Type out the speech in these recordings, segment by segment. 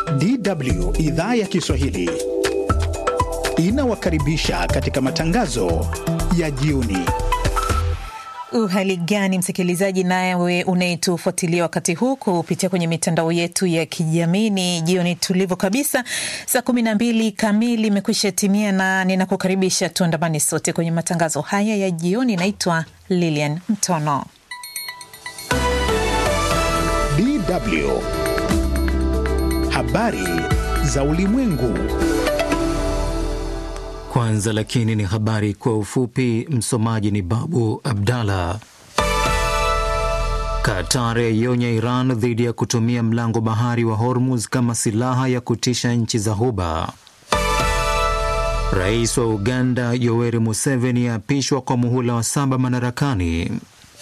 DW idhaa ya Kiswahili inawakaribisha katika matangazo ya jioni. Uhali gani msikilizaji, nawe unayetufuatilia wakati huu kupitia kwenye mitandao yetu ya kijamii. Ni jioni tulivu kabisa, saa kumi na mbili kamili imekwisha timia, na ninakukaribisha tuandamane sote kwenye matangazo haya ya jioni. Naitwa Lilian Mtono. DW habari za ulimwengu. Kwanza lakini ni habari kwa ufupi. Msomaji ni Babu Abdallah. Qatar yaionya Iran dhidi ya kutumia mlango bahari wa Hormuz kama silaha ya kutisha nchi za Ghuba. Rais wa Uganda Yoweri Museveni aapishwa kwa muhula wa saba madarakani.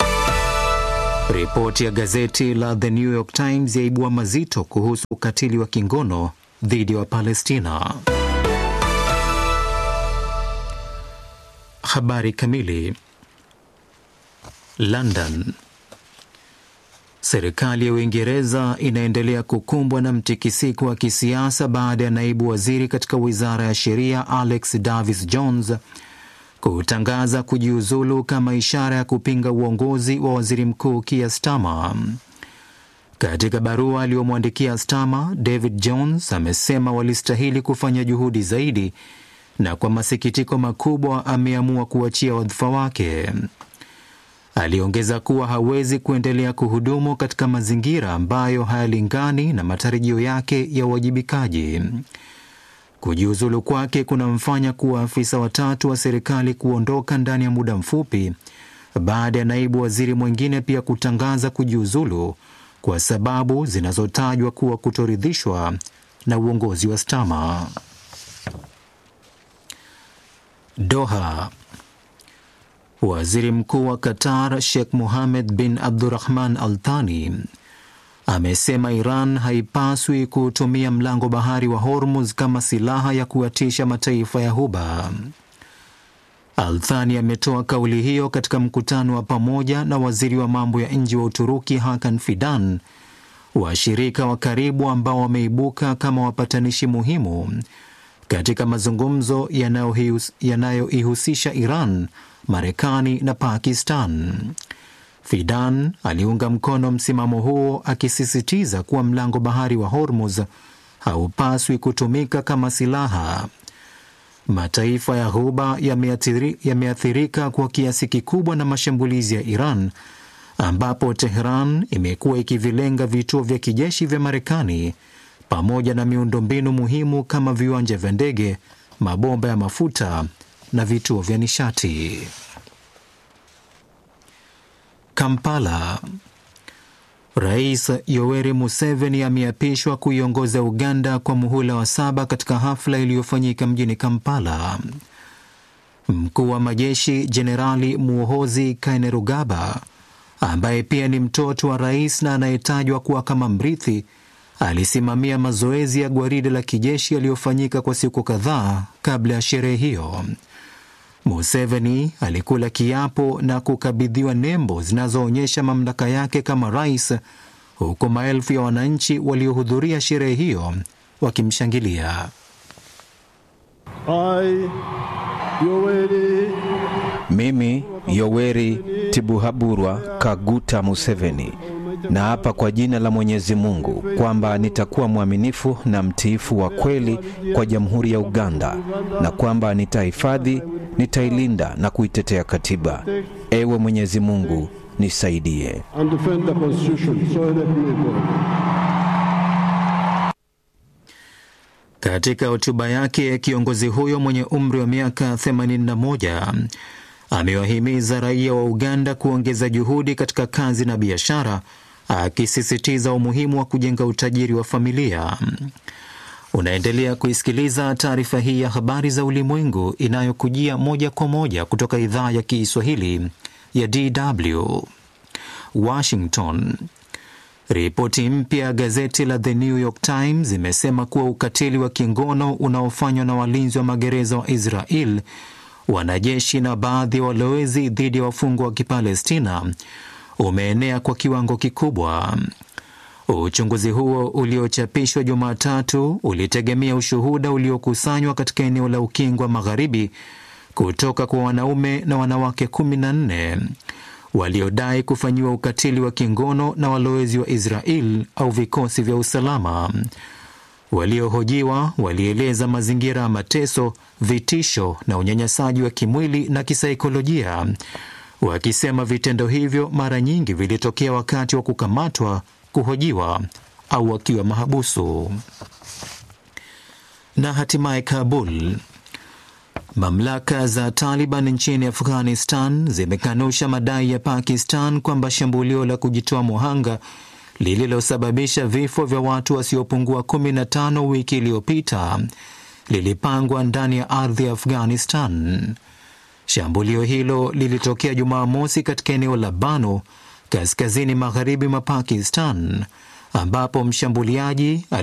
Ripoti ya gazeti la The New York Times yaibua mazito kuhusu ukatili wa kingono dhidi ya Wapalestina. Habari kamili. London. Serikali ya Uingereza inaendelea kukumbwa na mtikisiko wa kisiasa baada ya naibu waziri katika wizara ya sheria Alex Davis Jones kutangaza kujiuzulu kama ishara ya kupinga uongozi wa waziri mkuu Keir Starmer. Katika barua aliyomwandikia Starmer, David Jones amesema walistahili kufanya juhudi zaidi na kwa masikitiko makubwa ameamua kuachia wadhifa wake. Aliongeza kuwa hawezi kuendelea kuhudumu katika mazingira ambayo hayalingani na matarajio yake ya uwajibikaji. Kujiuzulu kwake kunamfanya kuwa afisa watatu wa serikali kuondoka ndani ya muda mfupi baada ya naibu waziri mwingine pia kutangaza kujiuzulu kwa sababu zinazotajwa kuwa kutoridhishwa na uongozi wa Starmer. Doha. Waziri Mkuu wa Qatar Sheikh Mohammed bin Abdurrahman Al Thani amesema Iran haipaswi kutumia mlango bahari wa Hormuz kama silaha ya kuwatisha mataifa ya Ghuba. Al Thani ametoa kauli hiyo katika mkutano wa pamoja na waziri wa mambo ya nje wa Uturuki Hakan Fidan, washirika wa karibu ambao wameibuka kama wapatanishi muhimu katika mazungumzo yanayoihusisha Iran, Marekani na Pakistan. Fidan aliunga mkono msimamo huo akisisitiza kuwa mlango bahari wa Hormuz haupaswi kutumika kama silaha. Mataifa ya Ghuba yameathirika kwa kiasi kikubwa na mashambulizi ya Iran, ambapo Tehran imekuwa ikivilenga vituo vya kijeshi vya Marekani pamoja na miundombinu muhimu kama viwanja vya ndege, mabomba ya mafuta na vituo vya nishati. Kampala. Rais Yoweri Museveni ameapishwa kuiongoza Uganda kwa muhula wa saba katika hafla iliyofanyika mjini Kampala. Mkuu wa majeshi Jenerali Muhoozi Kainerugaba, ambaye pia ni mtoto wa rais na anayetajwa kuwa kama mrithi alisimamia mazoezi ya gwaride la kijeshi yaliyofanyika kwa siku kadhaa kabla ya sherehe hiyo. Museveni alikula kiapo na kukabidhiwa nembo zinazoonyesha mamlaka yake kama rais, huku maelfu ya wananchi waliohudhuria sherehe hiyo wakimshangilia. Mimi Yoweri Tibuhaburwa Kaguta Museveni na hapa kwa jina la Mwenyezi Mungu kwamba nitakuwa mwaminifu na mtiifu wa kweli kwa Jamhuri ya Uganda na kwamba nitahifadhi, nitailinda na kuitetea katiba. Ewe Mwenyezi Mungu nisaidie. Katika hotuba yake, kiongozi huyo mwenye umri wa miaka 81 amewahimiza raia wa Uganda kuongeza juhudi katika kazi na biashara, akisisitiza umuhimu wa kujenga utajiri wa familia. Unaendelea kuisikiliza taarifa hii ya habari za ulimwengu inayokujia moja kwa moja kutoka idhaa ya Kiswahili ya DW Washington. Ripoti mpya ya gazeti la The New York Times imesema kuwa ukatili wa kingono unaofanywa na walinzi wa magereza wa Israel, wanajeshi na baadhi ya walowezi dhidi ya wafungwa wa Kipalestina umeenea kwa kiwango kikubwa. Uchunguzi huo uliochapishwa Jumatatu ulitegemea ushuhuda uliokusanywa katika eneo la Ukingo wa Magharibi kutoka kwa wanaume na wanawake kumi na nne waliodai kufanyiwa ukatili wa kingono na walowezi wa Israel au vikosi vya usalama. Waliohojiwa walieleza mazingira ya mateso, vitisho na unyanyasaji wa kimwili na kisaikolojia, wakisema vitendo hivyo mara nyingi vilitokea wakati wa kukamatwa, kuhojiwa au wakiwa mahabusu. Na hatimaye Kabul. Mamlaka za Taliban nchini Afghanistan zimekanusha madai ya Pakistan kwamba shambulio la kujitoa muhanga lililosababisha vifo vya watu wasiopungua 15 wiki iliyopita lilipangwa ndani ya ardhi ya Afghanistan. Shambulio hilo lilitokea Jumamosi katika eneo la Bano, kaskazini magharibi mwa Pakistan, ambapo mshambuliaji